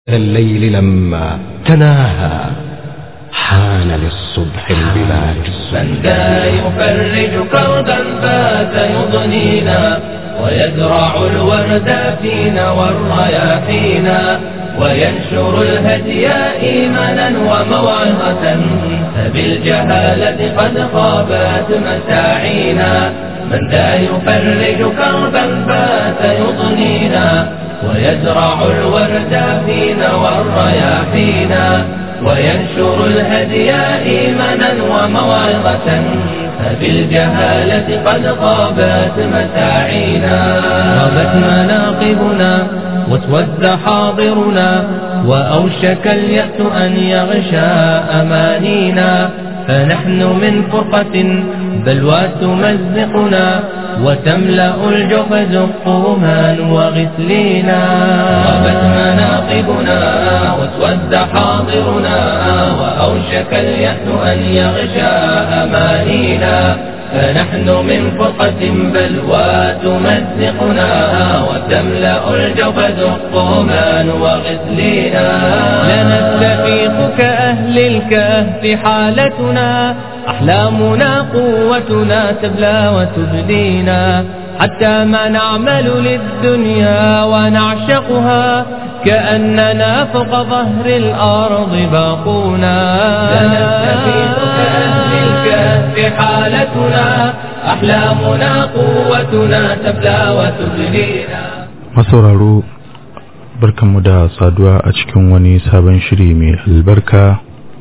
الليل لما تناهى حان للصبح البلاج من ذا يفرج كربا فات يضنينا ويزرع الورد فينا والرياحينا وينشر الهدي إيمانا وموعظة فبالجهالة قد خابت مساعينا من ذا يفرج كربا فات يضنينا ويزرع الورد فينا والرياحينا وينشر الهدي إيمانا وموعظة فبالجهالة قد غابت مساعينا غابت مناقبنا واسود حاضرنا وأوشك اليأس أن يغشى أمانينا فنحن من فرقة بلوى تمزقنا وتملأ الجحز قوما وغسلينا غابت مناقبنا واسود حاضرنا وأوشك اليأس أن يغشى أمانينا فنحن من فرقة بلوى تمزقنا وتملأ الجحز قوما وغسلينا لنستفيق كأهل الكهف حالتنا أحلامنا قوتنا تبلى وتبدينا حتى ما نعمل للدنيا ونعشقها كأننا فوق ظهر الأرض باقونا لنستفيق كأهل الكهف حالتنا أحلامنا قوتنا تبلى وتبدينا masauraro barkanmu da saduwa a cikin wani sabon shiri mai albarka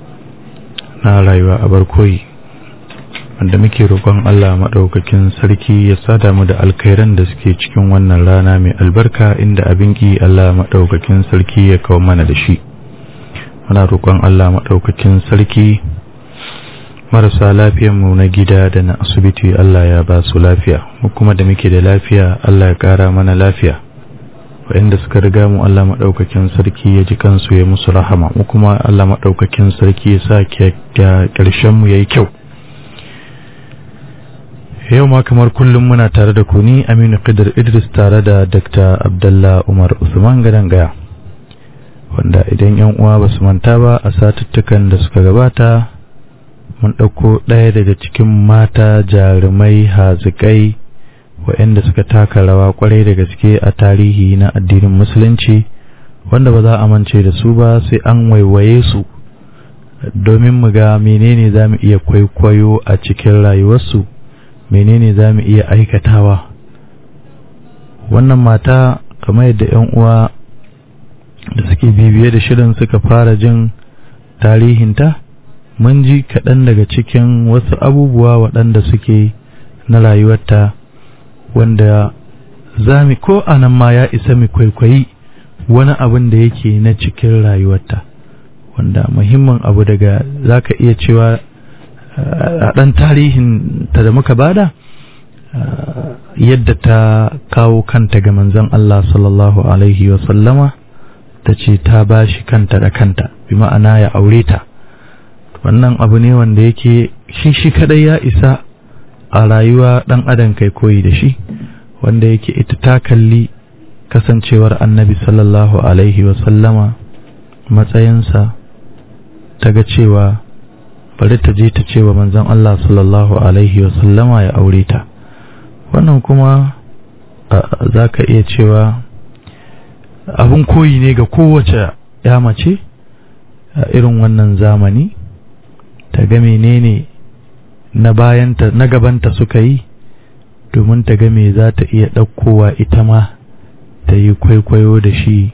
na rayuwa a barkoyi wanda muke roƙon Allah maɗaukakin sarki ya sada mu da alkhairan da suke cikin wannan rana mai albarka inda abin ki Allah maɗaukakin sarki ya kawo mana da shi muna roƙon Allah maɗaukakin sarki marasa mu na gida da na asibiti Allah ya ba su lafiya mu kuma da muke da lafiya Allah ya ƙara mana lafiya waɗanda suka riga mu Allah maɗaukakin sarki ya ji kansu ya musu rahama mu kuma Allah maɗaukakin sarki ya sa ƙarshen mu yayi kyau yau ma kamar kullum muna tare da ku ni Aminu Qidr Idris tare da Dr. Abdullah Umar Usman Gadan Gaya wanda idan yan uwa ba su manta ba a satuttukan da suka gabata mun ɗauko ɗaya daga cikin mata jarumai hazikai waɗanda suka taka rawa kwarai da gaske a tarihi na addinin musulunci wanda ba za a mance da su ba sai an waiwaye su domin mu ga menene za mu iya kwaikwayo a cikin rayuwarsu menene za mu iya aikatawa wannan mata kamar yadda 'yan uwa da suke bibiye da shirin suka fara jin tarihinta mun ji kaɗan daga cikin wasu abubuwa waɗanda suke na rayuwarta wanda za mu ko anan ma ya isa mu kwaikwayi wani abin da yake na cikin rayuwarta wanda muhimmin abu daga za ka iya cewa a ɗan tarihin ta da muka bada yadda ta kawo kanta ga manzon Allah sallallahu alaihi sallama ta ce ta ba shi kanta da kanta bi ma'ana ya aure ta wannan abu ne wanda yake shi shi kadai ya isa a rayuwa ɗan adam kai koyi da shi wanda yake ita ta kalli kasancewar annabi sallallahu alaihi sallama matsayinsa ta ga cewa bari ta je ta ce wa manzon Allah sallallahu alaihi sallama ya aure ta wannan kuma za ka iya cewa abin koyi ne ga kowace ya mace a irin wannan zamani ta ga menene na bayanta na gabanta suka yi domin ta ga me za ta iya ɗaukowa ita ma ta yi kwaikwayo da shi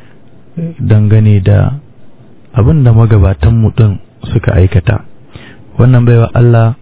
dangane da abin da magabatanmu ɗin suka aikata wannan baiwa Allah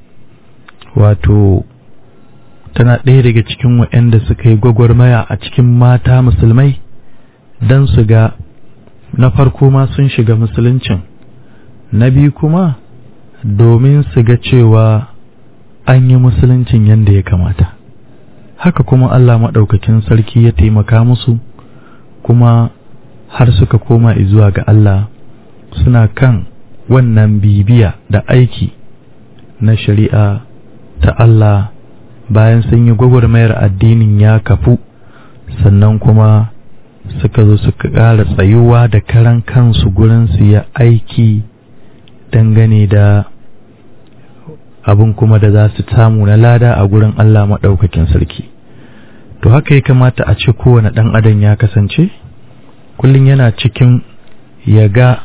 wato tana ɗaya daga cikin waɗanda suka yi gwagwarmaya a cikin mata musulmai don su ga na farko ma sun shiga musuluncin na biyu kuma domin su ga cewa an yi musuluncin yadda ya kamata haka kuma Allah maɗaukakin sarki ya taimaka musu kuma har suka koma zuwa ga Allah suna kan wannan bibiya da aiki na shari'a ta Allah bayan sun yi gwagwarmayar addinin ya kafu sannan kuma suka zo suka ƙara tsayuwa da karan kansu gurin su ya aiki dangane da abin kuma da za su samu na lada a gurin Allah maɗaukakin sarki to haka ya kamata a ce kowane ɗan adam ya kasance kullum yana cikin ya ga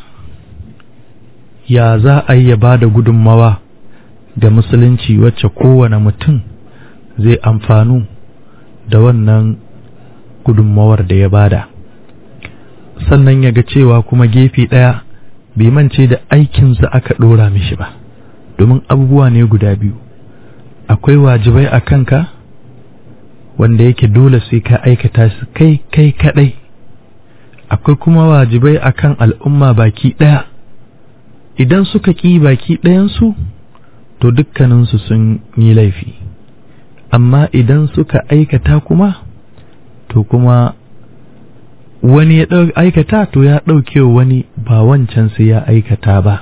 ya za a yi ya ba da gudunmawa ga musulunci wacce kowane mutum zai amfanu da wannan gudunmawar da ya bada sannan ya ga cewa kuma gefe ɗaya bai mance da aikinsa aka ɗora mishi ba domin abubuwa ne guda biyu akwai wajibai a kanka wanda yake dole sai ka aikata su kai kai kaɗai akwai kuma wajibai akan al'umma baki ɗaya idan suka ƙi baki ɗayansu to dukkaninsu sun yi laifi amma idan suka aikata kuma to kuma wani ya aikata to ya ɗauke wani ba wancan sai ya aikata ba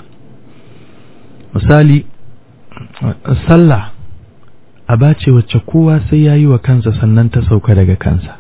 misali sallah aba ce wacce kowa sai ya yi wa kansa sannan ta sauka daga kansa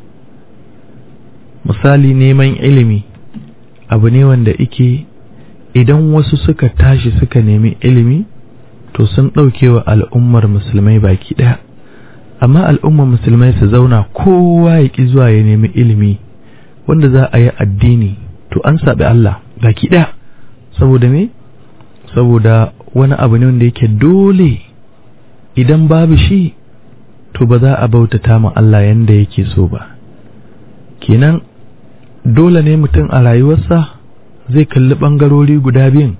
misali neman ilimi abu ne wanda ike idan wasu suka tashi suka nemi ilimi to sun ɗauke wa al'ummar musulmai baki ɗaya amma al'ummar musulmai su zauna kowa ya ƙi zuwa ya nemi ilimi wanda za a yi addini to an saɓi Allah baki ɗaya saboda me saboda wani abu ne wanda yake dole idan babu shi to ba za a bautata ma Allah yanda yake so ba kenan dole ne mutum a rayuwarsa zai kalli ɓangarori guda biyun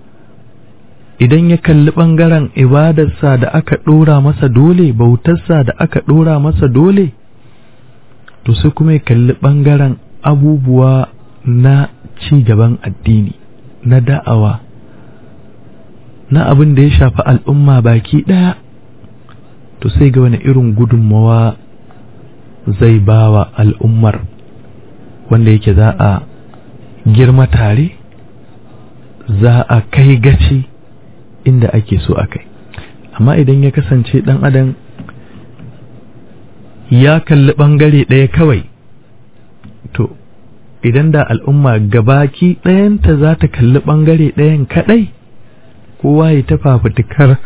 idan ya kalli ɓangaren ibadarsa da aka ɗora masa dole bautarsa da aka ɗora masa dole to sai kuma ya kalli ɓangaren abubuwa na ci gaban addini na da'awa na abin da ya shafi al'umma baki ɗaya to sai ga wani irin gudunmawa zai ba wa al'ummar wanda yake za a girma tare za a kai gaci inda ake so a kai amma idan ya kasance ɗan adam ya kalli ɓangare ɗaya kawai to idan da al'umma gabaki ɗayanta za ta kalli ɓangare ɗayan kaɗai kowa ya ta fafutukar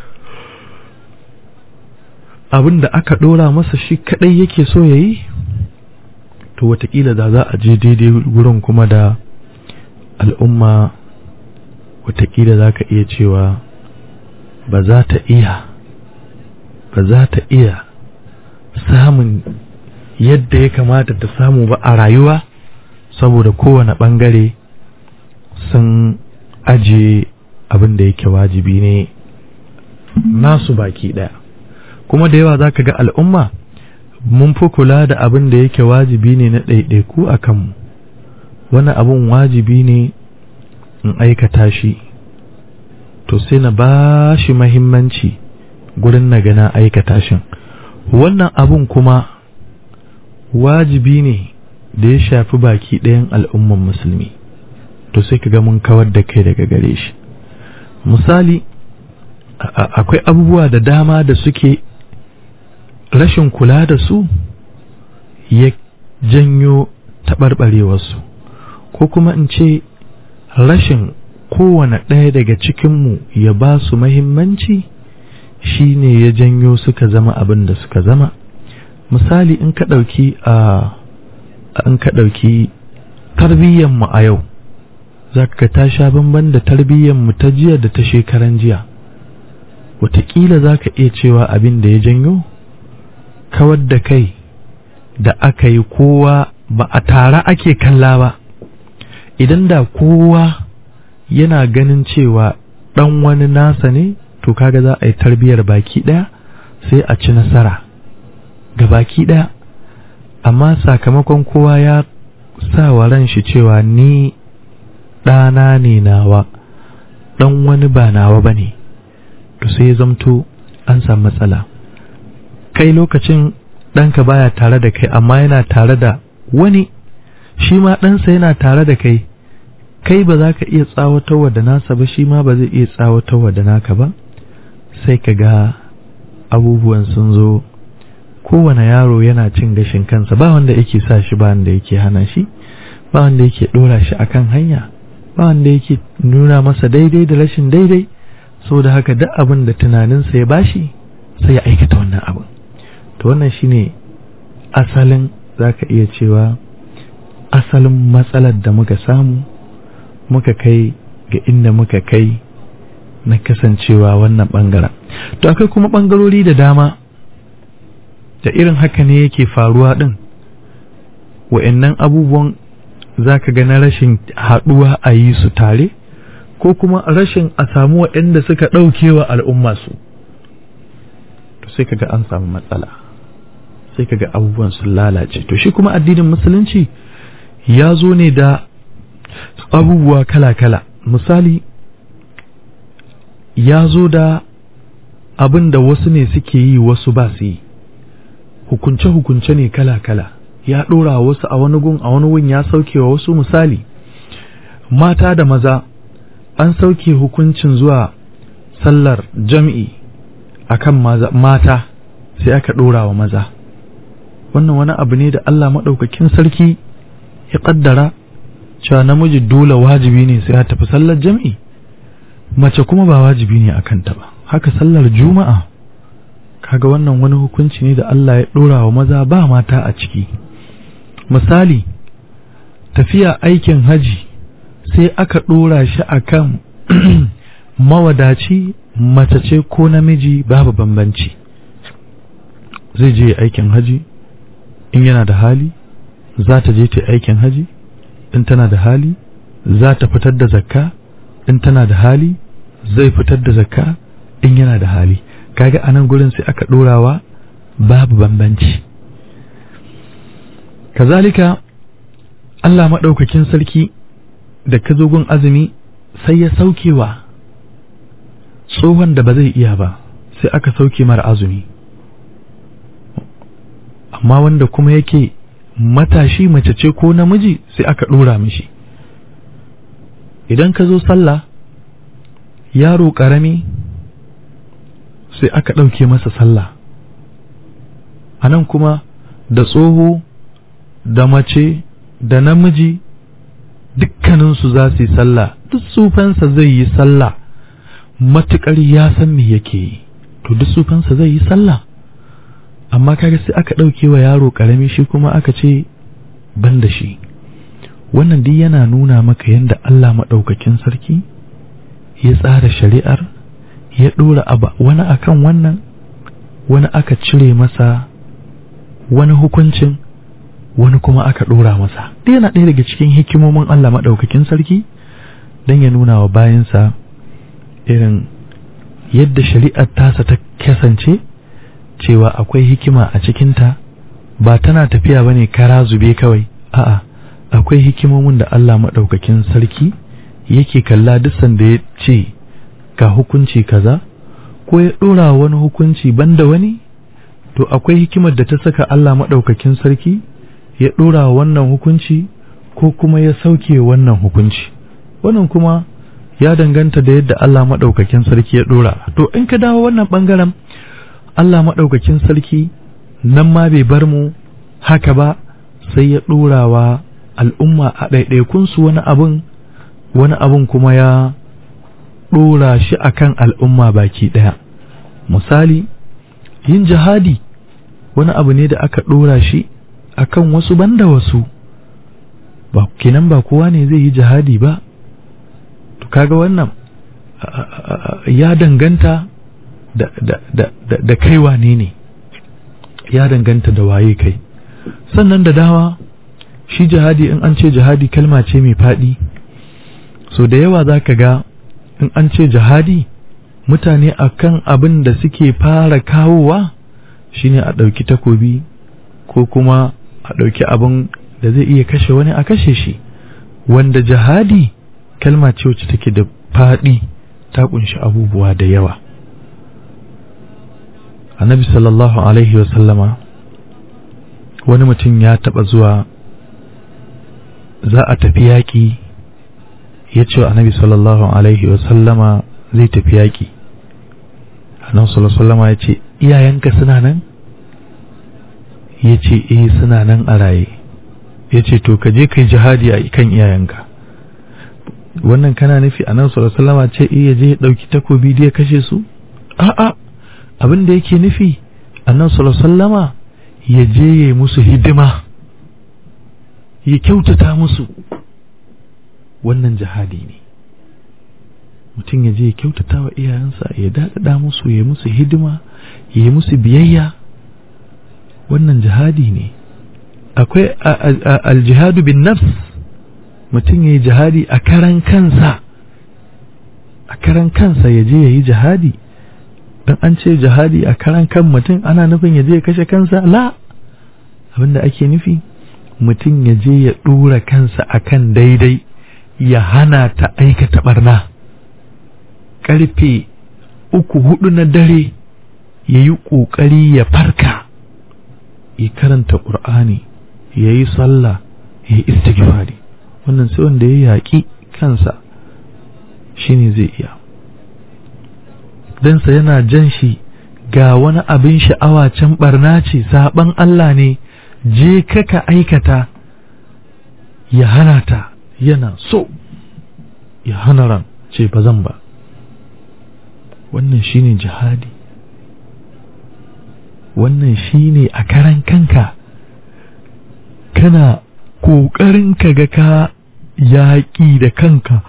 abin da aka ɗora masa shi kaɗai yake so ya yi to watakila da za a je daidai wurin kuma da al'umma watakila za ka iya cewa ba za ta iya ba za ta iya samun yadda ya kamata ta samu ba a rayuwa saboda kowane ɓangare sun ajiye abin da yake wajibi ne nasu baki ɗaya kuma da yawa za ka ga al'umma mun fi kula da abin da yake wajibi ne na ɗaiɗaiku a kanmu wani abin wajibi ne in aikata shi to sai na ba shi mahimmanci gurin na gana aikata shin wannan abun kuma wajibi ne da ya shafi baki ɗayan al'umman musulmi to sai ka ga mun kawar da kai daga gare shi misali akwai abubuwa da dama da suke rashin kula da su ya janyo taɓarɓarewarsu ko kuma in ce rashin kowane ɗaya daga cikinmu ya ba su mahimmanci shi ne ya janyo suka zama abin da suka zama misali in ka ɗauki a in ka ɗauki tarbiyyanmu a yau za ka ta sha bamban da tarbiyyanmu ta jiya da ta shekaran jiya wataƙila za ka iya cewa abin da ya janyo kawar da kai da aka yi kowa ba a tare ake kalla ba idan da kowa yana ganin cewa ɗan wani nasa ne to kaga za a yi tarbiyyar baki ɗaya sai a ci nasara ga baki ɗaya amma sakamakon kowa ya sa wa ran shi cewa ni ɗana ne nawa ɗan wani ba nawa ba ne to sai ya zamto an samu matsala kai lokacin ɗanka baya tare da kai amma yana tare da wani shi ma ɗansa yana tare da kai kai ba za ka iya tsawatarwa da nasa ba shi ma ba zai iya tsawatarwa da naka ba sai ka ga abubuwan sun zo kowane yaro yana cin gashin kansa ba wanda yake sa shi ba wanda yake hana shi ba wanda yake ɗora shi akan hanya ba wanda yake nuna masa daidai da rashin daidai saboda haka duk abin da tunaninsa ya bashi sai ya aikata wannan abin to wannan shine asalin zaka iya cewa asalin matsalar da muka samu muka kai ga inda muka kai na kasancewa wannan bangaren to akwai kuma bangarori da dama da irin haka ne yake faruwa din wa'annan abubuwan zaka ga na rashin haɗuwa a yi su tare ko kuma rashin a samu waɗanda suka ɗaukewa al'umma su to sai kaga an samu matsala sai kaga abubuwan sun lalace to shi kuma addinin musulunci ya zo ne da abubuwa kala-kala misali ya zo da abin da wasu ne suke yi wasu ba su yi hukunce-hukunce ne kala-kala ya ɗora wasu a wani gun a wani gun ya sauke wa wasu misali mata da maza an sauke hukuncin zuwa sallar jam'i akan mata sai aka ɗora wa maza wannan wani abu ne da Allah maɗaukakin sarki ya ƙaddara cewa namiji dole wajibi ne sai ya tafi sallar jam'i mace kuma ba wajibi ne a kanta ba haka sallar juma'a kaga wannan wani hukunci ne da Allah ya ɗora wa maza ba mata a ciki misali tafiya aikin haji sai aka ɗora shi akan mawadaci mace ce ko namiji babu bambanci zai je aikin haji in yana da hali za ta je ta aikin haji in tana da hali za ta fitar da zakka in tana da hali zai fitar da zakka in yana da hali kaga anan gurin sai aka ɗorawa babu bambanci kazalika Allah maɗaukakin sarki da ka zo gun azumi sai ya saukewa tsohon da ba zai iya ba sai aka sauke mara azumi amma wanda kuma yake matashi mace ce ko namiji sai aka ɗora mishi idan ka zo sallah yaro ƙarami sai aka ɗauke masa sallah a nan kuma da tsoho da mace da namiji dukkaninsu za su yi sallah duk sufansa zai yi sallah matuƙar ya san me yake yi to duk sufansa zai yi sallah amma kaga sai aka ɗauke wa yaro ƙarami shi kuma aka ce ban da shi wannan duk yana nuna maka yadda Allah maɗaukakin sarki ya tsara shari'ar ya ɗora wani akan wannan wani aka cire masa wani hukuncin wani kuma aka ɗora masa duk yana ɗaya daga cikin hikimomin Allah maɗaukakin sarki don ya nuna wa bayansa irin yadda shari'ar tasa ta kasance cewa akwai hikima a cikinta ba tana tafiya bane kara zube kawai a'a akwai hikimomin da Allah maɗaukakin sarki yake kalla duk sanda ya ce ga hukunci kaza ko ya ɗora wani hukunci banda wani to akwai hikimar da ta saka Allah maɗaukakin sarki ya ɗora wannan hukunci ko kuma ya sauke wannan hukunci wannan kuma ya danganta da yadda Allah maɗaukakin sarki ya ɗora to in ka dawo wannan ɓangaren Allah maɗaukakin sarki nan ma bai bar mu haka ba sai ya ɗorawa al'umma a ɗaiɗaikunsu wani abin wani abin kuma ya ɗora shi akan al'umma baki ɗaya misali yin jihadi wani abu ne da aka ɗora shi akan wasu banda wasu ba kenan ba kowa ne zai yi jihadi ba to kaga wannan ya danganta da, da, da, da, da kai wane ne ya danganta da waye kai sannan da dawa shi jihadi in an ce jihadi kalma ce mai faɗi so da yawa za ka ga in an ce jihadi mutane akan abin da suke fara kawowa shine a ɗauki takobi ko kuma a ɗauki abin da zai iya kashe wani a kashe shi wanda jihadi kalma ce wacce take da faɗi ta kunshi abubuwa da yawa annabi sallallahu alaihi wasallama wani mutum ya taɓa zuwa za a tafi yaƙi ya ce annabi sallallahu alaihi wasallama zai tafi yaƙi annabi sallallahu alaihi wasallama ya ce iyayenka suna nan ya ce eh suna nan a raye ya ce to ka je kai jihadi a kan iyayenka wannan kana nufi a nan salama ce iya je ya ɗauki takobi da ya kashe su a'a abin da yake nufi a nan sallama ya je ya yi musu hidima ya kyautata musu wannan jihadi ne mutum ya je ya kyautata wa iyayensa ya daɗaɗa musu ya musu hidima ya yi musu biyayya wannan jihadi ne akwai aljihadu bin nafs mutum ya yi jihadi a karan kansa a karan kansa ya je ya yi jihadi don an ce jihadi a karan kan mutum ana nufin ya je ya kashe kansa la abinda ake nufi mutum ya je ya ɗora kansa akan daidai ya hana ta aikata barna ƙarfe uku hudu na dare ya yi ƙoƙari ya farka ya karanta ƙur'ani ya yi sallah ya yi istighfari wannan sai wanda ya yaƙi kansa shine zai iya dansa yana jan shi ga wani abin sha'awa can barna ce saɓan Allah ne je ka aikata ya hana ta yana so ya hana ran ce ba zan ba wannan shine jihadi wannan shine a karan kanka kana ƙoƙarin ka ga ka yaƙi da kanka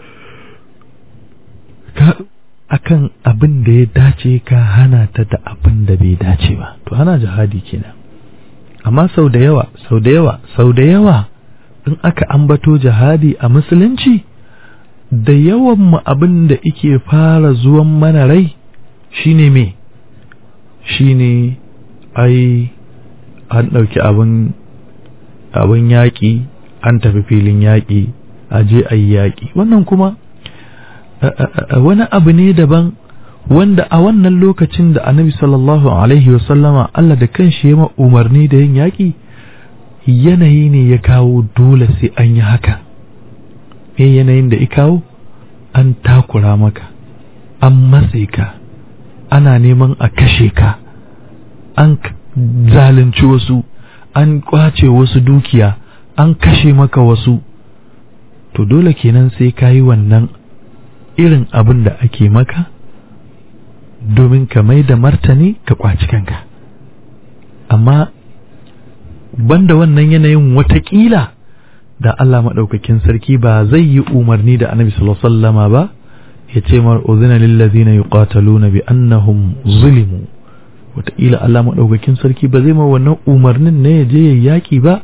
ka akan abin da ya dace ka hana ta da abin da bai dace ba to hana jihadi kenan amma sau da yawa sau da yawa sau da yawa in aka ambato jihadi a musulunci da yawan mu abin da ike fara zuwan mana rai shine me shine ai an ɗauki abin abin yaƙi an tafi filin yaƙi a je a yi yaƙi wannan kuma wani abu ne daban wanda a wannan lokacin da annabi sallallahu alaihi wasallama Allah da kanshi ya umarni da yin yaƙi yanayi ne ya kawo dole sai an yi haka me yanayin da ya kawo an takura maka an matse ka ana neman a kashe ka an zalunci wasu an kwace wasu dukiya an kashe maka wasu to dole kenan sai ka yi wannan irin abin da ake maka domin ka mai da martani ka kwaci kanka amma banda wannan yanayin watakila da Allah maɗaukakin sarki ba zai yi umarni da annabi sallallahu alaihi wasallama ba ya ce mar uzina lil ladina yuqataluna bi annahum zulimu wataƙila Allah maɗaukakin sarki ba zai ma wannan umarnin ne ya je ya yaƙi ba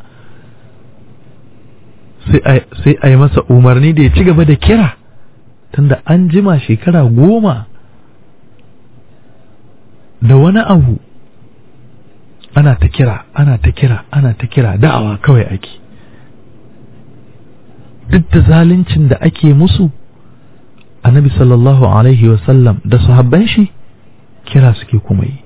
sai a yi masa umarni da ya ci gaba da kira tunda an jima shekara goma da wani abu ana ta kira ana ta kira ana ta kira da'awa kawai ake duk da zaluncin da ake musu annabi sallallahu alaihi wasallam da sahabban shi kira suke kuma yi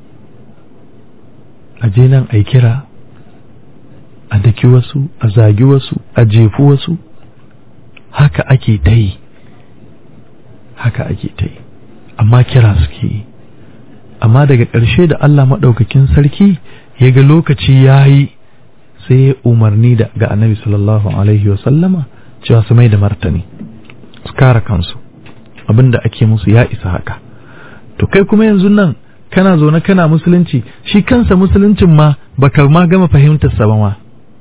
a je nan a kira a daki wasu a zagi wasu a jefu wasu haka ake ta yi haka ake ta yi amma kira suke yi amma daga ƙarshe da Allah maɗaukakin sarki ya ga lokaci ya yi sai ya umarni da ga annabi sallallahu alaihi wasallama cewa su mai da martani su kare kansu abinda ake musu ya isa haka to kai kuma yanzu nan kana zaune kana musulunci shi kansa musuluncin ma baka ma gama fahimtar sa ba ma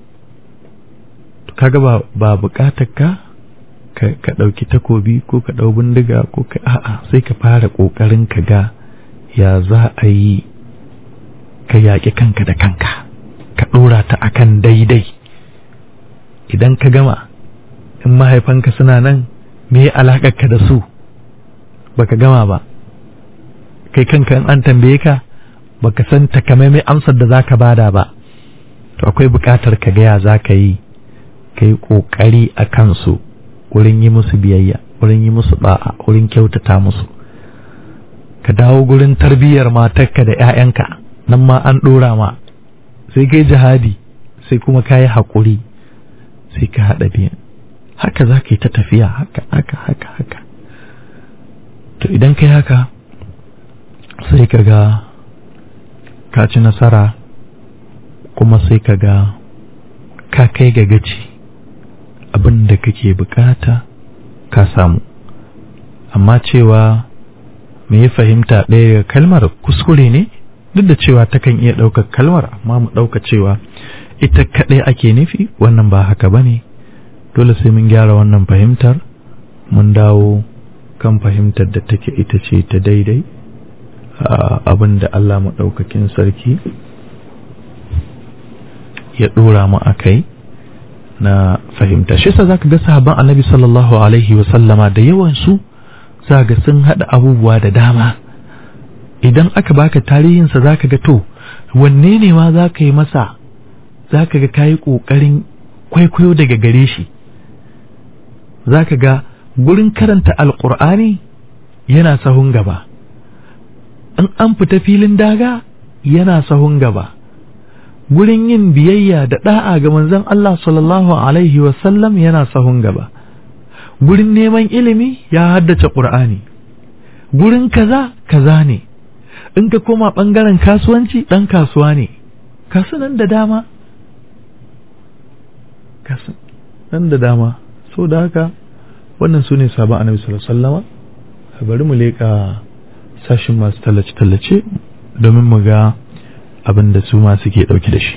kaga ba ba bukatar ka ka ɗauki takobi ko ka ɗau bindiga ko ka a'a sai ka fara ƙoƙarin ka ga ya za a yi ka yaƙi kanka da kanka ka ɗora ta akan daidai idan ka gama in mahaifanka suna nan me ka da su baka gama ba kai kanka in an tambaye ka baka san takamaimai amsar da zaka bada ba to akwai buƙatar ka gaya za ka yi ka yi ƙoƙari a kansu wurin yi musu biyayya wurin yi musu ba'a wurin kyautata musu ka dawo gurin tarbiyyar matarka da 'ya'yanka nan ma an ɗora ma sai kai jihadi sai kuma ka yi haƙuri sai ka haɗa biyan haka za ka yi ta tafiya haka haka haka haka to idan kai haka sai ka ga ka ci nasara kuma sai ka ga ka kai ga gaci abin da kake bukata ka samu amma cewa me ya fahimta ɗaya kalmar kuskure ne duk da cewa takan iya ɗaukar kalmar amma mu ɗauka cewa ita kaɗai ake nufi wannan ba haka ba ne dole sai mun gyara wannan fahimtar mun dawo kan fahimtar da take ita ce ta daidai abin da Allah maɗaukakin sarki ya ɗora mu a kai na fahimta shi sa zaka ga sahabban annabi sallallahu alaihi wa sallama da yawan su zaka sun hada abubuwa da dama idan aka baka tarihinsa zaka ga to wanne ne ma zaka yi masa zaka ga kayi kokarin kwaikwayo daga gare shi zaka ga gurin karanta alqur'ani yana sahun gaba in an fita filin daga yana sahun gaba gurin yin biyayya da da'a ga manzon Allah sallallahu alaihi wasallam yana sahun gaba gurin neman ilimi ya haddace Qur'ani gurin kaza kaza ne in ka koma bangaren kasuwanci dan kasuwa ne kasu nan da dama kasu nan da dama so da haka wannan su ne sabon annabi sallallahu alaihi wasallama bari mu leƙa sashin masu tallace-tallace domin mu ga abin da su ma suke ɗauki da shi.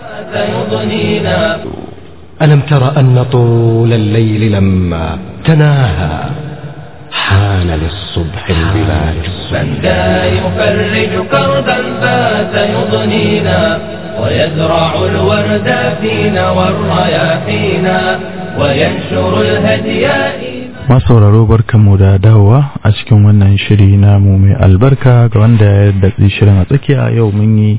ألم تر أن طول الليل لما تناهى حان للصبح البلاج من ذا يفرج كربا فات يضنينا ويزرع الورد فينا والرياحينا وينشر الهدي masauraro barkanmu da dawowa a cikin wannan shiri namu mai albarka ga wanda ya datsi shirin a tsakiya yau mun yi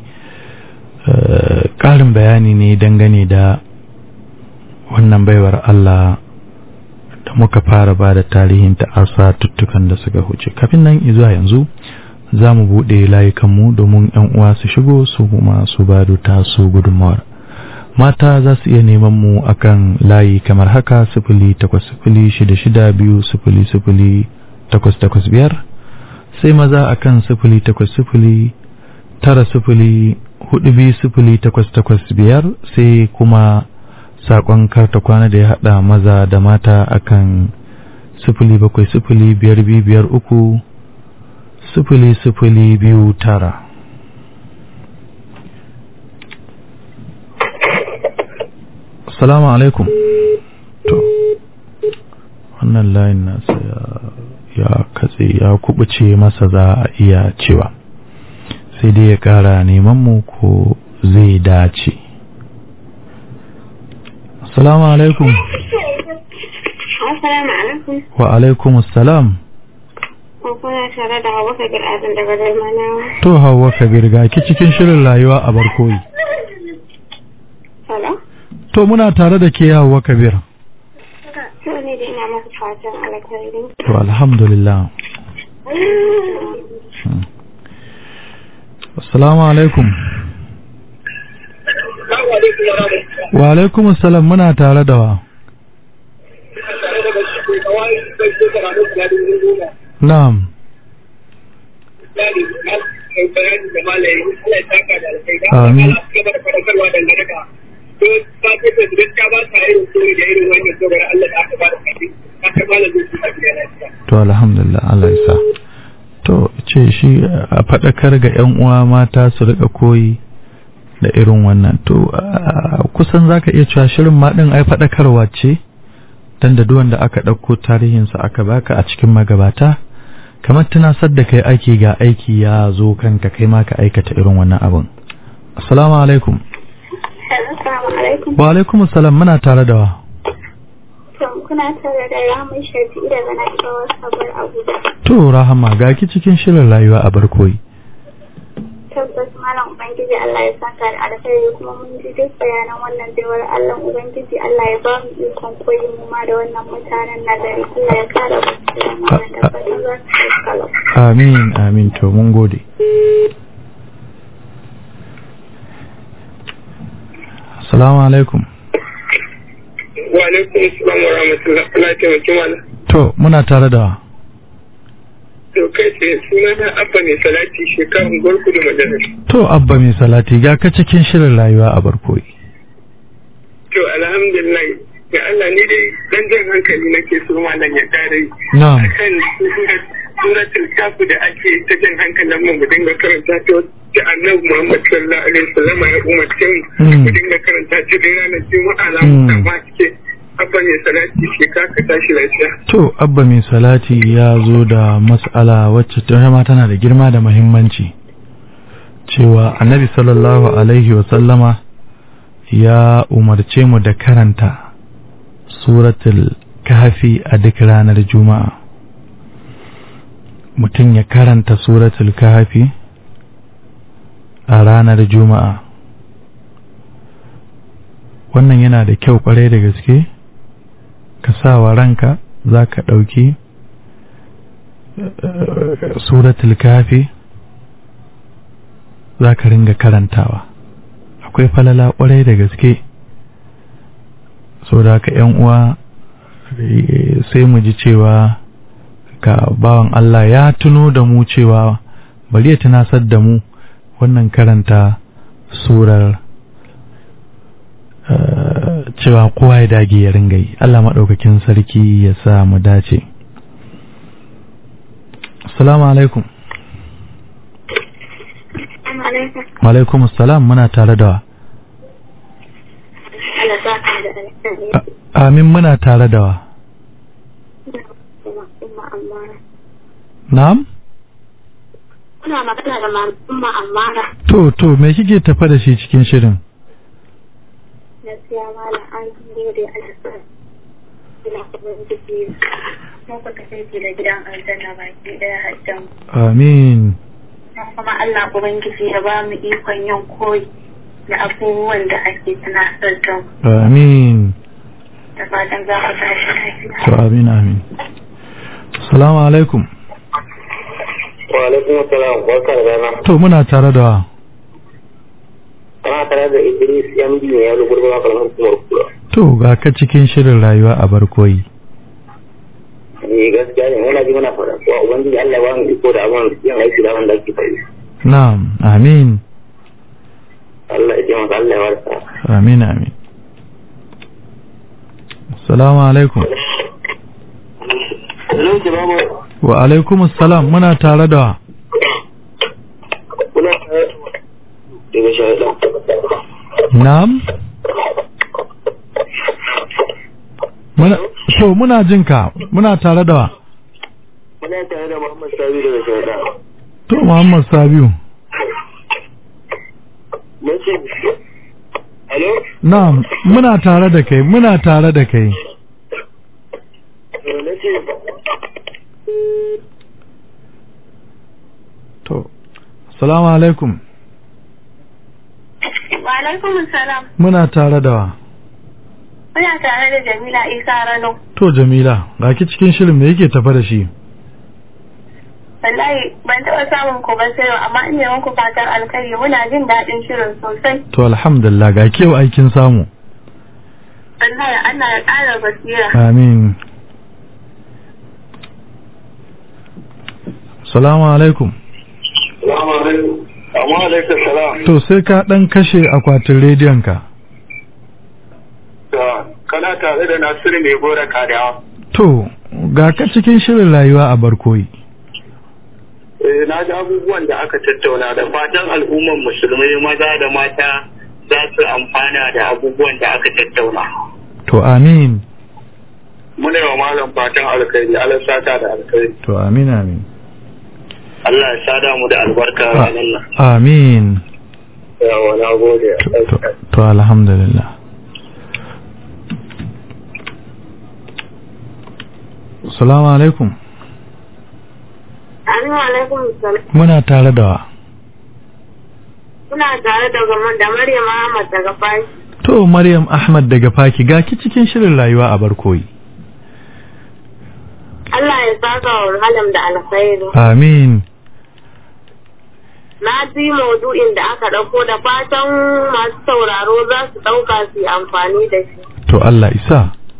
ƙarin bayani ne dangane da wannan baiwar Allah da muka fara ba da tarihin ta'asa tuttukan da suka huce kafin nan zuwa yanzu za mu buɗe layukanmu domin 'yan uwa su shigo su kuma su ba da tasu gudunmawar mata za su iya neman mu akan layi kamar haka sifili takwas sifili shida shida biyu sifili sifili takwas takwas biyar sai maza akan sifili takwas sifili tara sifili hudu biyu sifili takwas takwas biyar sai kuma sakon karta kwana da ya hada maza da mata akan sifili bakwai sifili biyar biyu biyar uku sifili sifili biyu tara Assalamu alaikum. To, wannan layin nasa ya, ya katse ya kubuce masa za a iya cewa, sai dai ya ƙara neman mu ko zai dace. Assalamu alaikum. Assalamu alaikum. Wa alaikum assalam. Kuna tare da Hauwa Kabir Azin daga Dalmanawa. To Hauwa Kabir ga ki cikin shirin rayuwa a barkoyi. Hello? To muna tare da ke Hauwa Kabir. To ne da ina maka fatan alkhairi. To alhamdulillah. Hmm. Assalamu alaikum. Wa alaikum assalam muna tare da wa. Na'am. Amin. To alhamdulillah Allah ya sa. To ce shi a faɗakar ga 'yan uwa mata su rika koyi da irin wannan. To kusan zaka iya cewa shirin ma ɗin ai faɗakarwa ce dan da duwanda aka ɗauko tarihinsa aka baka a cikin magabata kamar tunasar da kai aiki ga aiki ya zo kanka kai ma ka aikata irin wannan abin. Assalamu alaikum. Assalamu alaikum. Wa alaikum assalam muna tare da wa. To kuna tare da Rahman Shafi daga Nasarawa Sabar Abuja. To Rahama ga ki cikin shirin rayuwa a barkoyi. Tabbas Malam Ubangiji Allah ya saka da alkhairi kuma mun ji duk bayanan wannan baiwar Allah Ubangiji Allah ya ba mu ikon koyi mu ma da wannan mutanen na gari Allah ya kare mu da wannan tabbatar za su kalau. Amin amin to mun gode. Assalamu alaikum. Wa alaikum assalam wa rahmatullah. Allah ya taimaki mana. To muna tare da wa. To kai tsaye suna na Abba mai salati shekarun gwarku da majalis. To Abba mai salati ga ka cikin shirin rayuwa a barkoyi. To alhamdulillah ya Allah ni dai dan jan hankali nake so malam ya kare Na'am. akan suratul kafu da ake ta jan hankalin mu mu dinga karanta ta ta annabi Muhammad sallallahu alaihi wasallam ya umarce mu Mm. mu dinga karanta ta da ranar juma'a na Mm. musamman cike abba ne salati shi ka ka tashi lafiya To, Abba mai salati ya zo da mas'ala wacce ta ma tana da girma da muhimmanci. Cewa annabi sallallahu Alaihi wasallama ya umarce mu da karanta suratul kafi a duk ranar Juma'a. Mutum ya karanta suratul kafi a ranar Juma'a. Wannan yana da kyau kwarai da gaske? ka sa wa ranka za ka ɗauki eh, suratul kafi za ka ringa karantawa akwai falala ƙwarai da gaske so da haka ‘yan uwa eh, sai mu ji cewa ka bawan Allah ya tuno da mu cewa bari ya tunasar da mu wannan karanta surar eh, cewa kowa ya dage ya ringa yi Allah maɗaukakin sarki ya sa mu dace assalamu alaikum Assalamu alaikum. wa alaikum assalam muna tare da wa Allah sa ka da alkhairi. A- amin muna tare da wa Umma umma Ammara. na'am Kuna magana da mam- umma Ammara. to to me kike tafa da shi cikin shirin Gaskiya malam an gode Allah sa. Ina kuma jiki. Mun ku kasance da gidan aljanna baki daya hajjan. amin Kuma Allah Ubangiji ya ba mu ikon yin koyi da abubuwan da ake tunatar da mu. amin Da fatan za ku tashi lafiya. to amin amin assalamu alaikum wa alaikum assalam barka da rana to muna tare da wa ana tare da Idris MD ne ya lugurgura kalmar kuma kura to ga ka cikin shirin rayuwa a barkoyi ni gaskiya ne muna ji muna fara kuwa ubangiji Allah ya ba mu iko da abin yin aiki da abin da ake fari na'am amin Allah ya taimaka Allah ya warka amin amin assalamu alaikum Hello babu wa alaikum assalam muna tare da wa kuna daga shahada na'am muna to muna jin ka muna tare da wa muna tare da Muhammad Sabi daga shahada to Muhammad Sabiu mun ce Hello na'am muna tare da kai muna tare da kai na ce to assalamu alaikum Wa alaikum salam. muna tare da wa Muna tare da Jamila Isa Rano. to Jamila ga ki cikin shirin me yake tafa da shi Wallahi ban taɓa samun ku ba sai yau, amma ina muku fatan alkhairi muna jin daɗin shirin sosai. to alhamdulillah ga ke aikin samu Wallahi Allah ya ƙara basira. amin assalamu alaikum Assalamu alaikum Amma alaikum salam to sai ka dan kashe akwatin rediyon ka kana tare da Nasiru mai gora kadawa to ga ka cikin shirin rayuwa a barkoyi Eh, na ji abubuwan da aka tattauna da fatan al'umman musulmai maza da mata za su amfana da abubuwan da aka tattauna. to amin Muna yi wa malam fatan alkhairi, Allah sata da alkhairi. to amin amin Allah ya sada mu da albarka a ranar nan. amin Yawa, na gode. to, to alhamdulillah assalamu alaikum Assalamu alaikum salam. muna tare da wa Muna tare da gaman da Maryam Ahmad daga Fashi. to maryam ahmad daga faki ga ki cikin shirin rayuwa a barkoyi Allah ya saka wa malam da alkhairi. amin Na ji maudu'in da aka ɗauko da fatan masu sauraro za su ɗauka su yi amfani da shi. to Allah isa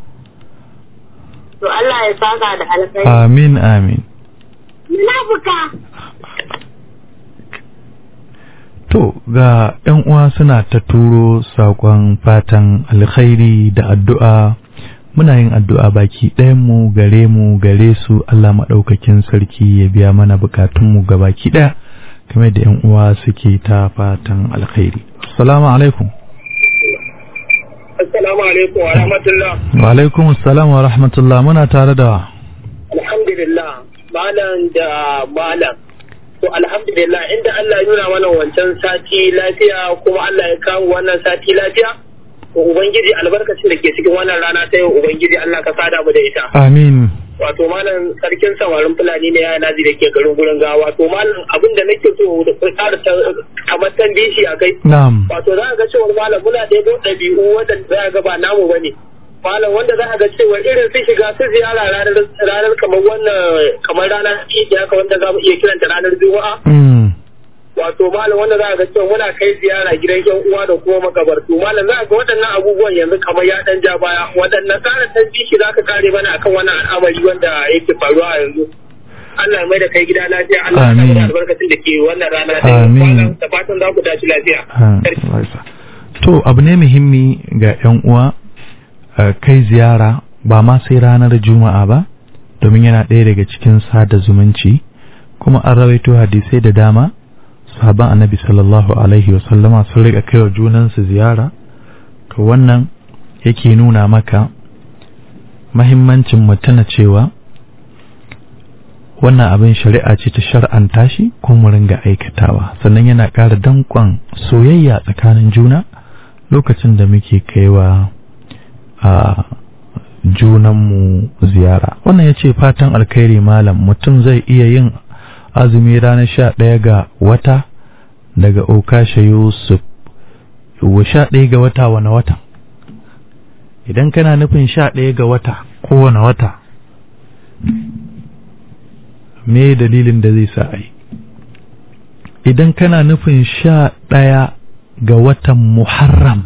To Allah ya saka da alkhairi. amin amin Na buka. To ga ‘yan uwa suna ta turo saƙon fatan alkhairi da addu'a muna yin addu'a baki ɗayanmu gare mu gare su Allah maɗaukakin sarki ya biya mana bukatunmu ga baki ɗaya kamar da ‘yan uwa suke ta fatan alkhairi. Assalamu alaikum. Assalamu alaikum wa rahmatullah. Wa alaikum assalam wa rahmatullah muna tare da Alhamdulillah malam da malam. To alhamdulillah inda Allah ya nuna mana wancan sati lafiya kuma Allah ya kawo wannan sati lafiya. To Ubangiji albarkacin da ke cikin wannan rana ta yau Ubangiji Allah ka sada mu da ita. Amin. Wato malam sarkin samarin Fulani ne ya nazi da ke garin gurin gawa. Wato malam abin da nake so da tsara kamar tambishi a kai. Na'am. Wato za ka ga cewar malam muna ɗebo ɗabi'u wadanda za ka ga ba namu bane. malam wanda za a ga cewa irin su shiga su ziyara ranar kamar wannan kamar ranar idi haka wanda za mu iya kiranta ranar juma'a Mm. wato malam wanda za a ga cewa muna kai ziyara gidan yan uwa da kuma makabartu malam za a ga waɗannan abubuwan yanzu kamar ya ɗan ja baya waɗannan tsarin ɗan bishi za ka kare mana akan wannan al'amari wanda yake faruwa a yanzu Allah ya mai da kai gida lafiya Allah ya Amin. samu da albarkacin da ke wannan rana da Amin. malam da fatan za ku dace lafiya Ah, To abu ne muhimmi ga 'yan uwa uh, kai ziyara ba ma sai ranar juma'a ba domin yana ɗaya daga cikin sada zumunci kuma an rawaito hadisai da dama sahaban annabi sallallahu alaihi wasallama sun riƙa kai wa junansu ziyara to wannan yake nuna maka mahimmancin mutuna cewa wannan abin shari'a ce ta shar'anta shi ko mu ringa aikatawa sannan yana ƙara danƙon soyayya tsakanin juna lokacin da muke kaiwa a junanmu ziyara wannan ya ce fatan alkhairi malam mutum zai iya yin azumi ranar sha ɗaya ga wata daga okasha yusuf wa sha ɗaya ga wata wane wata idan kana nufin sha ɗaya ga wata kowane wata me dalilin da zai sa ai idan kana nufin sha ɗaya ga watan muharram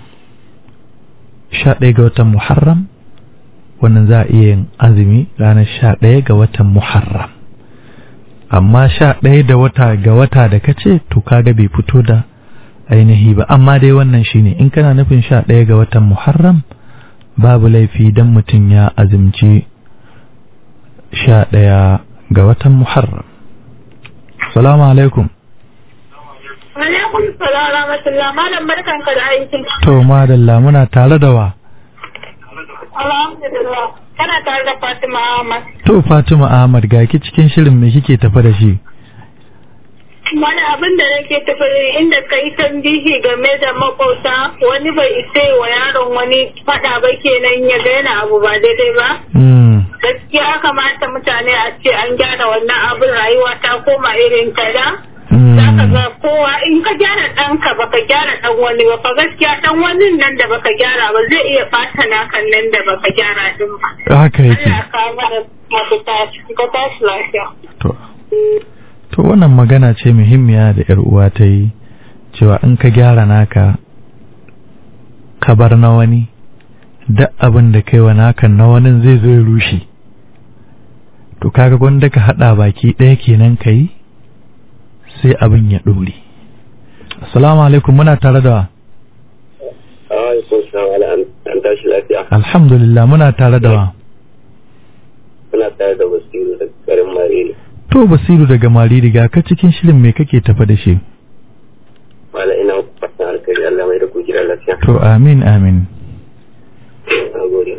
sha ɗaya ga watan muharram wannan za a iya yin azumi ranar sha ɗaya ga watan muharram amma sha ɗaya da wata ga wata da ka ce to kaga bai fito da ainihi ba amma dai wannan shine in kana nufin sha ɗaya ga watan muharram babu laifi don mutum ya azumci sha ɗaya ga watan muharram salamu alaikum Alaikum salam wa rahmatullah malam barkanka da aiki. to madalla muna tare da wa Alhamdulillah. Kana tare da Fatima Ahmad. to fatima ahmad ga ki cikin shirin me kike tafa da shi Wani abin da nake tafi inda ka yi tambihi game da makauta wani bai isa wa yaron wani faɗa ba kenan ya ga yana abu ba daidai ba. mm. Gaskiya ya kamata mutane a ce an gyara wannan abin rayuwa ta koma irin ta da. Za ka Mm. ga kowa in ka gyara ɗanka baka gyara ɗan wani ba fa gaskiya ɗan wani nan da baka gyara ba zai iya ɓata nakan nan da baka gyara ɗin ba. haka yake Allah ka mana mafita ka tashi lafiya. to to wannan magana ce muhimmiya da yar uwa ta yi cewa in ka gyara naka ka bar na wani duk abin da kai wa nakan na wani zai zo ya rushe to kaga gwanda ka hada baki ɗaya kenan ka yi sai abin ya ɗore assalamu alaikum muna tare da alaikum salam ala an tashi lafiya alhamdulillah muna tare da wa muna tare da basiru da garin mariri to basiru daga mariri ga ka cikin shirin me kake tafa da shi mala ina fatan alkhairi Allah mai da ku gidan lafiya to amin amin na gode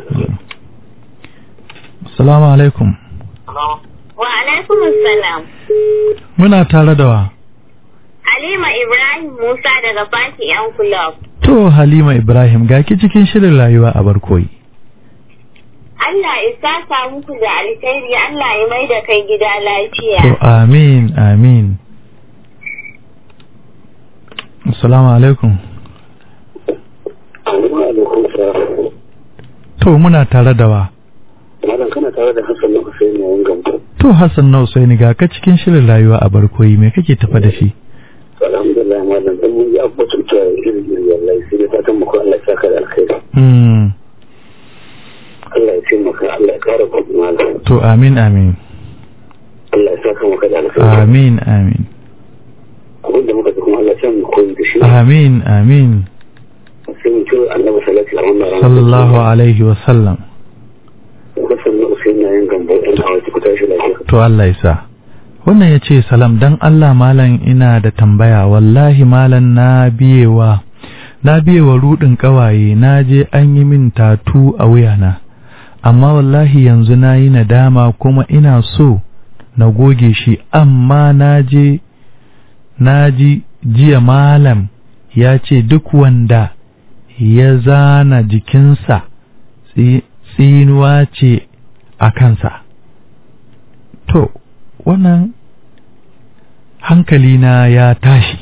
assalamu alaikum Wa alaikum salam. muna tare da wa Halima Ibrahim Musa daga Fati yan Club. To Halima Ibrahim ga ki cikin shirin rayuwa a barkoyi. Allah isa sa muku da alkhairi Allah ya mai da kai gida To lafiya. amin amin. Assalamu alaikum. alaikum salam To muna tare da wa. malam kana tare da Hassan na Hussein ne wangan ku To Hassan na Usaini ga ka cikin shirin rayuwa a barkoyi me kake tafa da shi? alhamdulillah malam dan mun yi abubuwan ta irin irin wallahi sai dai fatan mu ko Allah ya saka da alkhairi Hmm. Allah ya taimaka Allah ya kare ku malam To amin amin. Allah ya saka maka da alkhairi Amin amin. abin da muka ji kuma Allah kyan koyi da shi amin amin sai mu ce annabi sallallahu alaihi wa sallam sallallahu alaihi wa sallam Hassan na Usain na yin gambo ɗan hawa ku tashi lafiya to Allah ya sa wannan ya ce salam dan Allah malam ina da tambaya wallahi malam na biyewa na biyewa rudin kawaye na je an yi min tatu a wuyana amma wallahi yanzu na yi nadama kuma ina so na goge shi amma na je na ji jiya malam ya ce duk wanda ya zana jikinsa tsi- tsinuwa ce a kansa to wannan hankalina ya tashi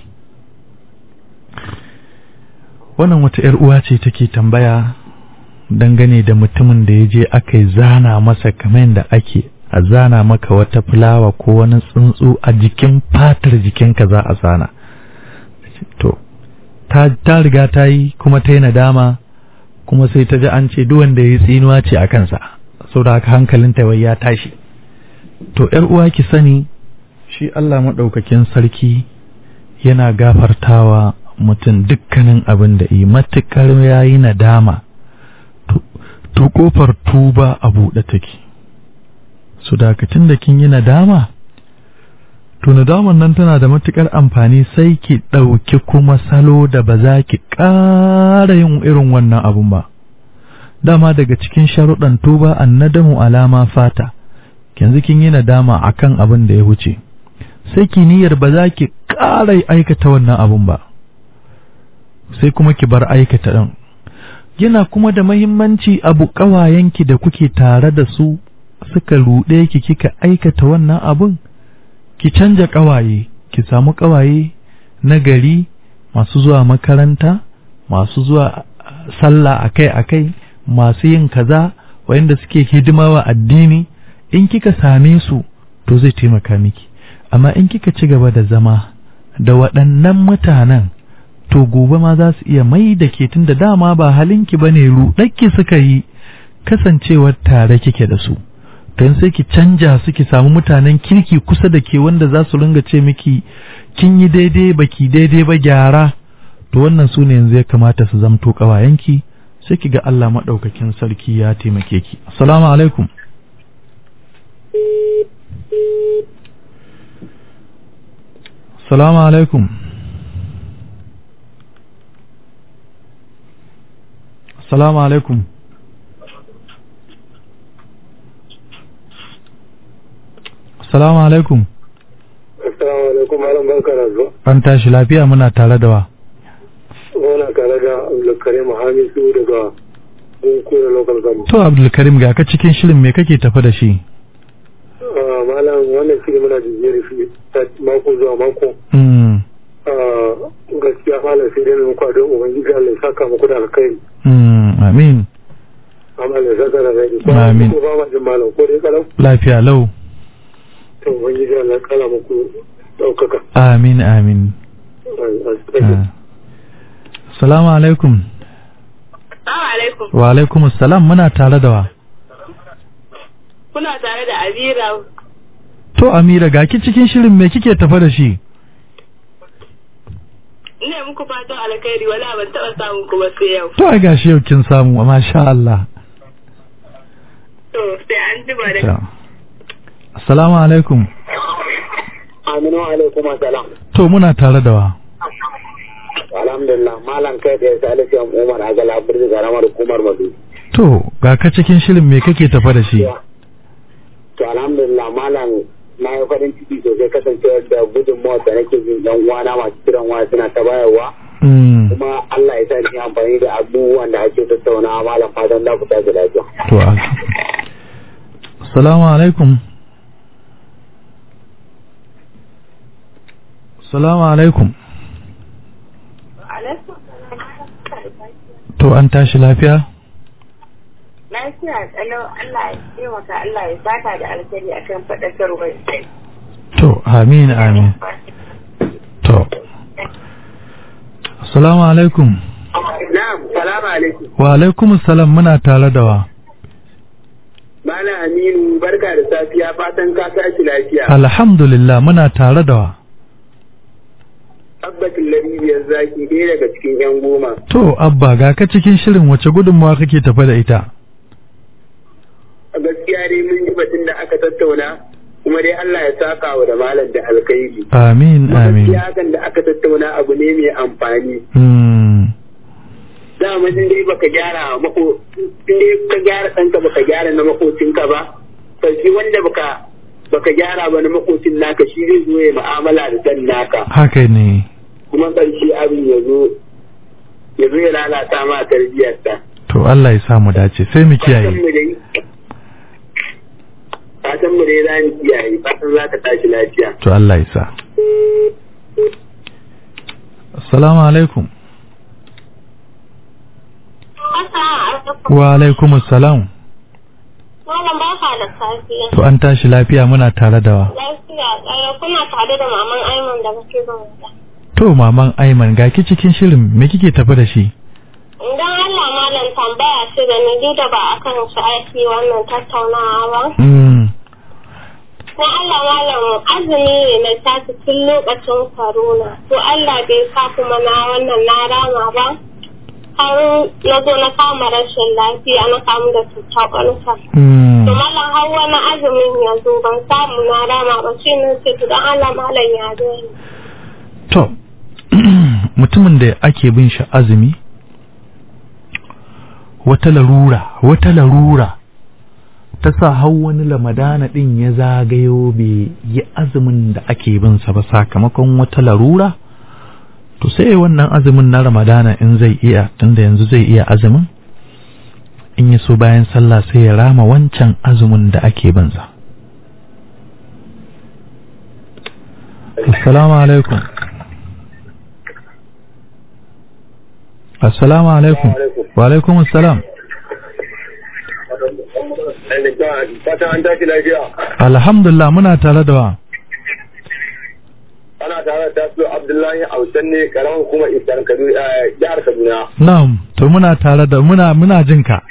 wannan wata ‘yar uwa ce take tambaya dangane da mutumin da ya je aka yi zana masa kamar da ake a zana maka wata fulawa ko wani tsuntsu a jikin fatar jikinka za a zana to ta, ta riga ta yi kuma ta yi nadama kuma sai ta ji an ce duk wanda ya yi tsinuwa ce a kansa saboda haka hankalinta wai ya tashi to ‘yar uwa ki sani shi Allah maɗaukakin sarki yana gafartawa mutum dukkanin abin da yi matuƙar ya yi nadama to- to ƙofar tuba a buɗe take su dakacin da kin yi nadama to nadaman nan tana da matuƙar amfani sai ki ɗauki kuma salo da ba za ki ƙara yin irin wannan abun ba dama daga cikin sharuɗan tuba annadamu alama fata yanzu kin yi nadama akan abin da ya wuce sai ki niyyar ba za ki ƙara aikata wannan abun ba sai kuma ki bar aikata ɗin yana kuma da mahimmanci abu ƙawayenki da kuke tare da su suka ruɗe ki kika aikata wannan abun ki canja ƙawaye ki samu ƙawaye na gari masu zuwa makaranta masu zuwa sallah akai-akai masu yin kaza wayanda suke hidima wa addini in kika same su to zai taimaka miki amma in kika ci gaba da zama da waɗannan mutanen to gobe ma za su iya mai da ke tun da dama ba halinki ba ne ruɗakki suka yi kasancewar tare kike da su don sai ki canja su ki samu mutanen kirki kusa da ke wanda za su ringa ce miki kin yi daidai baki daidai ba gyara to wannan su ne yanzu ya kamata su zamto ƙawayenki sai ki ga Allah maɗaukakin sarki ya taimake ki assalamu alaikum assalamu alaikum assalamu alaikum assalamu alaikum assalamu alaikum malam barka da zuwa an tashi lafiya muna tare da wa muna tare da Abdulkarim Hamisu daga Bunkure Local Government to abdulkarim ga ka cikin shirin me kake tafi da shi Ah, malam wannan shi muna jijiyar shi ta mako zuwa mako mm. Ah, gaskiya malam sai dai mu kwado ubangiji Allah ya saka muku da alkhairi Mm. amin amma Allah ya saka da alkhairi ko Amin. ko ba ma jin malam ko dai kalau lafiya lau to ubangiji Allah ya kala muku daukaka amin amin Ah. Assalamu alaikum. Assalamu alaikum. Wa alaikum assalam muna tare da wa. Kuna tare da Amira. To Amira ga ki cikin shirin me kike tafa da shi? Ina muku fatan alkhairi wala ban taɓa samun ku ba sai yau. To ai gashi yau kin samu masha Allah. To sai an ji ba da. To. Assalamu alaikum. Aminu alaikum assalam To muna tare da wa. alhamdulillah malam kai da Salisu Umar Agala Birni garamar hukumar Madu To ga ka cikin shirin me kake tafa da shi? to alhamdulillah malam na yi farin ciki sosai kasancewar da gudunmawar da nake jin yan uwana masu kiran waya suna ta bayarwa Mm. kuma Allah ya sa ni amfani da abubuwan da ake tattaunawa malam fatan za ku tashi lafiya. To a- Assalamu alaikum. Assalamu alaikum. Alaikum. To an tashi lafiya? Lafiya tsalau Allah ya taimaka Allah ya saka da alkhairi akan faɗakarwar. To amin amin. To. Assalamu alaikum. Na'am, salamu alaikum. Wa alaikum salam muna tare da wa. Malam Aminu barka da safiya fatan ka tashi lafiya. Alhamdulillah muna tare da wa. abbatin laribiyar zaki ɗaya daga cikin yan goma to abba ga ka cikin shirin wace gudunmawa kake tafa da ita a gaskiya dai mun ji batun da aka tattauna kuma dai Allah ya saka wa da malam da alkhairi amin amin gaskiya hakan da aka tattauna abu ne mai amfani Hmm. dama in dai baka gyara mako in dai ka gyara ɗanka baka gyara na makocinka ba sarki wanda baka baka gyara ba na makocin naka shi zai zo ya mu'amala da dan naka haka ne kuma ƙarshe abin ya zo ya zo ya lalata ma tarbiyyarta to Allah ya sa mu dace sai mu fatan kiyaye mu dai fatan mu dai za mu kiyaye fatan za ka tashi lafiya to Allah ya sa assalamu alaikum wa alaikum assalam Malam ba ka da safiya. to an tashi lafiya muna tare da wa Lafiya ƙara kuna tare da maman Aiman da kake zan to maman Aiman ga ki cikin shirin me kike tafi da shi Idan Allah malam tambaya ce da ni duk da ba akan shi aiki wannan tattaunawa ba. mm. Na Allah malam azumi ne na tashi tun lokacin corona. To Allah bai sa kuma na wannan na rama ba. Har na zo na kama rashin lafiya na kamu da cutar ƙwarsa. Mm. To malam har wani azumin ya zo ban samu na rama ba shi ne ce to don Allah malam ya zo ni. to mutumin da ake bin shi azumi wata larura wata larura ta sa har wani lamadana din ya zagayo bai yi azumin da ake bin sa ba sakamakon wata larura to sai wannan azumin na ramadana in zai iya tunda yanzu zai iya azumin in ya so bayan sallah sai ya rama wancan azumin da ake bin sa assalamu alaikum assalamu alaikum wa alaikum assalam fatan an tashi lafiya alhamdulillah muna tare da wa ana tare da tasu abdullahi ausan ne karamin kuma isar kaduna jihar kaduna na'am to muna tare da muna muna jin ka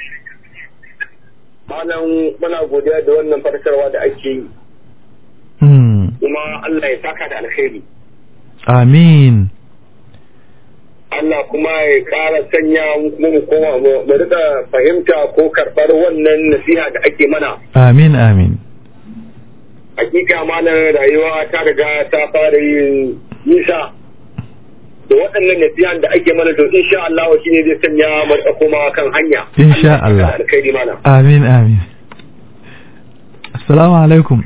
malam muna godiya da wannan farkarwa da ake yi hmm. kuma Allah ya saka da alkhairi amin Allah kuma ya ƙara sanya mu kuma mu koma mu mu rika fahimta ko karɓar wannan nasiha da ake mana amin amin hakika malam rayuwa ta riga ta fara yin nisa da waɗannan nasihan da ake mana to insha Allah shi ne zai sanya mu rika koma kan hanya Insha ya saka Allah. da alkhairi malam amin amin assalamu alaikum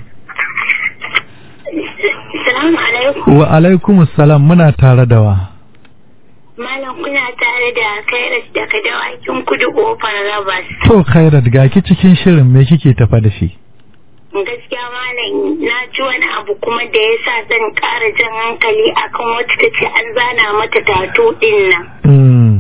Assalamu alaikum. wa alaikum assalam muna tare da wa Malam kuna tare da Kairat daga dawakin kudu kofar Rabas. to khairat ga ki cikin shirin me kike tafa da shi Gaskiya malam na ji wani abu kuma da ya sa zan ƙara jan hankali akan wacce ta ce an zana mata tatu ɗin nan. hmm.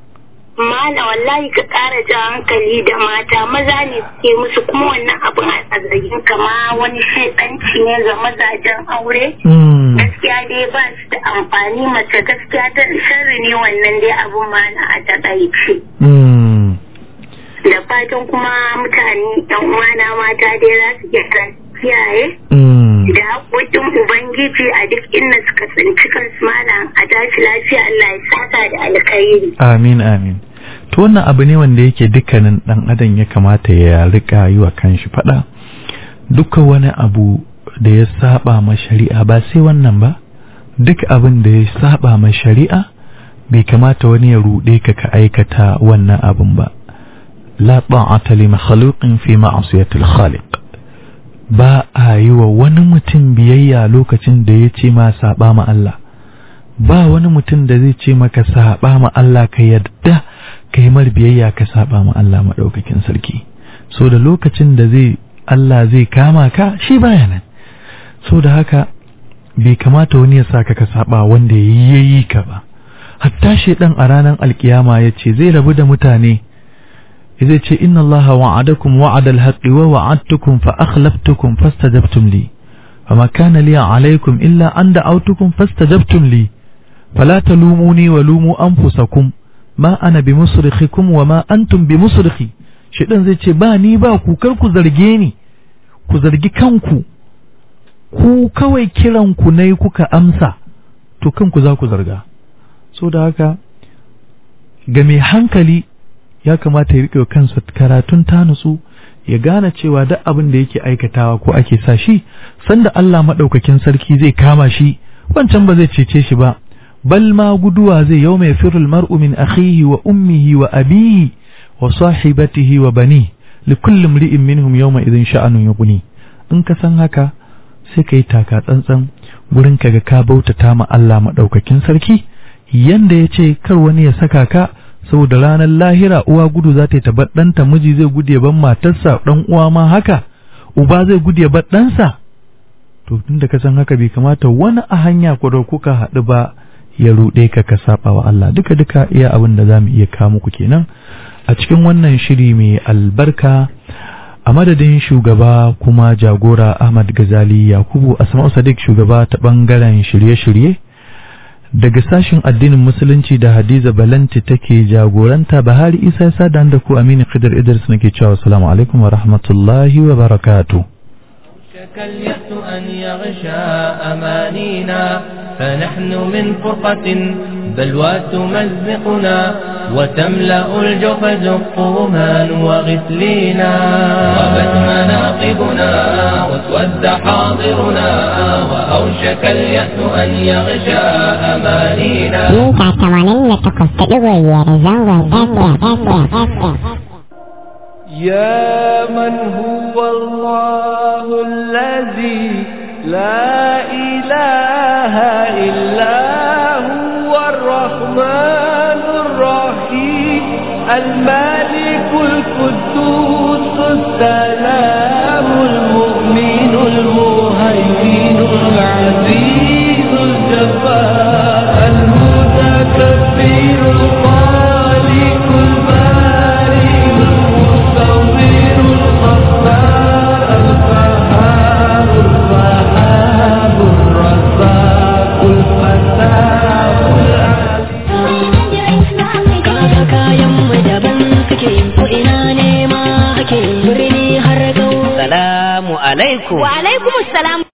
Malam wallahi ka ƙara jan hankali da mata maza ne suke musu kuma wannan abin a zargin kama wani shaidanci ne ga mazajen aure. Hmm. gaskiya dai ba su da amfani mace gaskiya ta sharri ne wannan dai abun ma na a takaice Hmm. da fatan kuma mutane yan uwana mata dai za su iya kiyaye Hmm. da haƙoƙin ubangiji a duk inda suka tsinci kansu malam a tashi lafiya Allah ya saka da alkhairi amin amin to wannan abu ne wanda yake dukkanin dan adam ya kamata ya rika yi wa kanshi fada duka wani abu da ya saba ma shari'a ba sai wannan ba duk abin da ya saba ma shari'a bai kamata wani ya ruɗe ka ka aikata wannan abin ba la ta'ata li makhluqin fi ma'siyatil khaliq ba a yi wa wani mutum biyayya lokacin da ya ce ma saba ma Allah ba wani mutum da zai ce maka saba ma Allah ka yadda ka yi mar biyayya ka saba ma Allah maɗaukakin sarki so da lokacin da zai Allah zai kama ka shi baya nan so da haka bai kamata wani ya saka ka saba wanda ya yi ka ba hatta shedan a ranar alkiyama ya ce zai rabu da mutane zai ce inna Allah wa'adakum wa'ada al-haqqi wa wa'adtukum fa akhlaftukum fastajabtum li فما كان لي عليكم إلا أن دعوتكم فاستجبتم لي فلا تلوموني ولوموا أنفسكم ما أنا بمصرخكم وما أنتم بمصرخي شيطان zai ce ba ni ba ku kar ku zarge ni ku zargi kanku ku kawai kiran ku nayi kuka amsa to kanku za ku zarga so da haka ga mai hankali ya kamata ya riƙe kansa karatun ta nutsu ya gane cewa duk abin da yake aikatawa ko ake sa shi sanda Allah maɗaukakin sarki zai kama shi wancan ba zai cece shi ba bal ma guduwa zai yau mai firul mar'u min akhihi wa ummihi wa abihi wa sahibatihi wa bani li kulli imri'in minhum yawma idhin sha'anun yughni in ka san haka sai kai taka tsantsan gurin kaga ka bautata ma Allah maɗaukakin sarki yanda ya ce kar wani ya saka ka saboda ranar lahira uwa gudu za ta yi tabar ɗanta miji zai gudu ya ban matarsa ɗan uwa ma haka uba zai gudu ya bar ɗansa to tunda ka san haka bai kamata wani a hanya ko da kuka haɗu ba ya ruɗe ka ka saba wa Allah duka duka iya abin da zamu iya kawo muku kenan a cikin wannan shiri mai albarka a madadin shugaba kuma jagora Ahmad Gazali Yakubu Asma'u Sadiq shugaba ta bangaren shirye-shirye daga sashin addinin musulunci da hadiza balanti take jagoranta bahari isa ya da da ku aminu khidr idris nake cewa assalamu alaikum wa rahmatullahi wa barakatuh شك اليأس أن يغشى أمانينا فنحن من فرقة بلوى تمزقنا وتملأ الجوف زقومان وغسلينا غابت مناقبنا واسود حاضرنا وأوشك اليأس أن يغشى أمانينا mita tamanin da takwas da ɗigo biyar zangon FM. يا من هو الله الذي لا إله إلا هو الرحمن الرحيم الملك القدوس السلام المؤمن المهيمن العزيز الجبار المتكبر الخالق البارئ المصور الغفار الفهار الوهاب الرزاق الفتاح العليم kaga kayan mu daban suke ko ina ne ma ake birni har gau Salamu alaikum. wa alaikumus salam